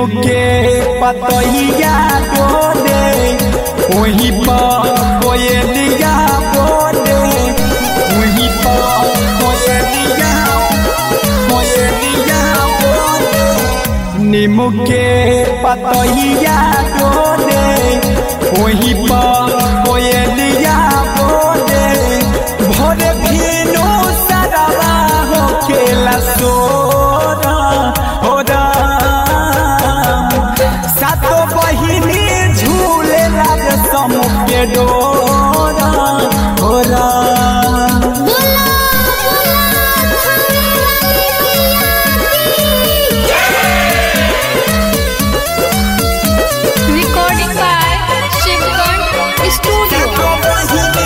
नीम के पतैया डोले वही पर कोयलिया बोले वही पर कोयलिया कोयलिया बोले नीम के पतैया डोले वही पर कोयलिया बोले भोरे भीनो सरवा हो खेला सोरा हो सातो बहिनी झूले लाग समुख के डोरा हो राम बोला बोला थाने वाली मैया रिकॉर्डिंग बाय शिवगण स्टूडियो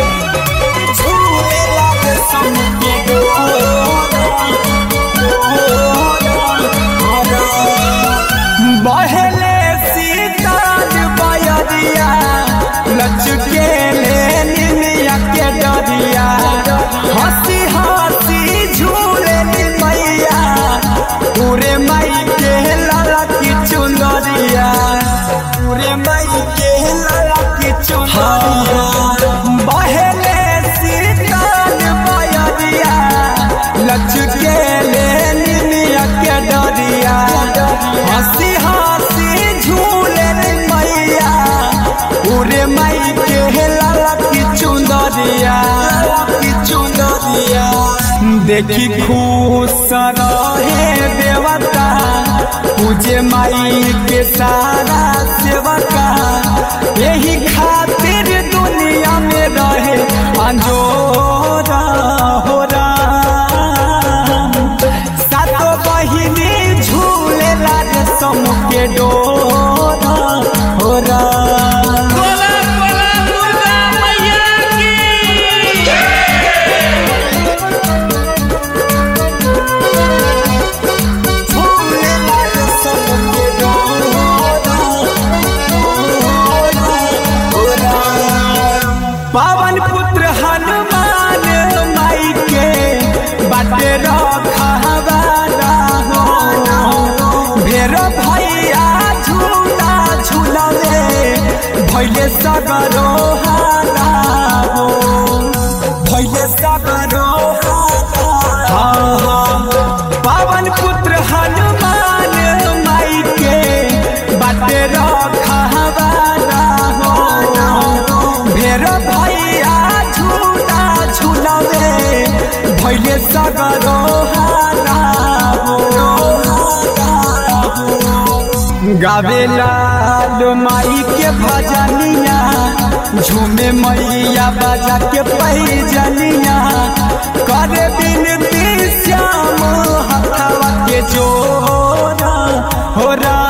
बहले सीताज बयरिया लचके ले निमिया के डरिया हंसी हंसी झूले नी मैया पूरे मई के लाला की चुनरिया पूरे मई के लाला की चुनरिया बहले सीताज बयरिया लचके ले निमिया के डरिया हंसी हंसी झूले रे मैया पूरे मई के लाला की चुंदरिया की चुंदरिया देखी खुश रहे देवता पूजे माई के सारा सेवका यही खातिर दुनिया में रहे अंजोरा हो राम सातो बहिनी झूले लाग समुख के डोरा हो राम बोला बोला दुर्गा मैया की झूले लाग समुख के डोरा हो राम पावन पुत्र हनुमान माई के बाटे रखवारा हो भेर भैया झूला झूलवे भैले सगरो हारा हो भैले सगरो हारा हो पावन पुत्र हनुमान माई के बाटे रखवारा हो भेर भैया झूला झूलवे भैले सगरो हारा हो गावे लाल माई के भजनिया झूमे मैया बाजा के पैजनिया करे बिनती श्याम हथवा के जोरा हो रा